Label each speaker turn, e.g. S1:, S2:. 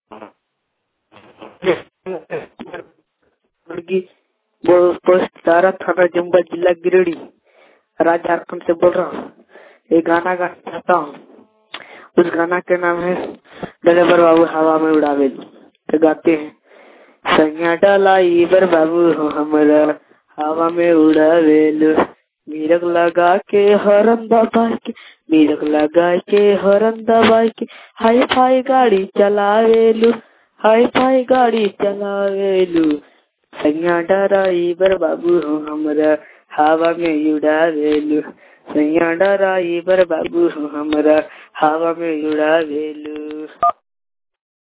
S1: मुर्गी पोस्ट तारा थाना जमुआ जिला गिरिडीह राज्य झारखंड से बोल रहा हूँ एक गाना गाना चाहता हूँ उस गाना के नाम है ड्राइवर बाबू हवा में उड़ावे तो गाते हैं सैया डाला ईबर बाबू हो हमरा हवा में उड़ावेलू मीरक लगा के हरन दबा के मीरक लगा के हरन दबा के हाई फाई गाड़ी चलावेलू हाई फाई गाड़ी चलावेलू सैया डराइबर बाबू हो हमरा हवा में उड़ावेलू सैया डराइबर बाबू हो हमरा हवा में उड़ावेलू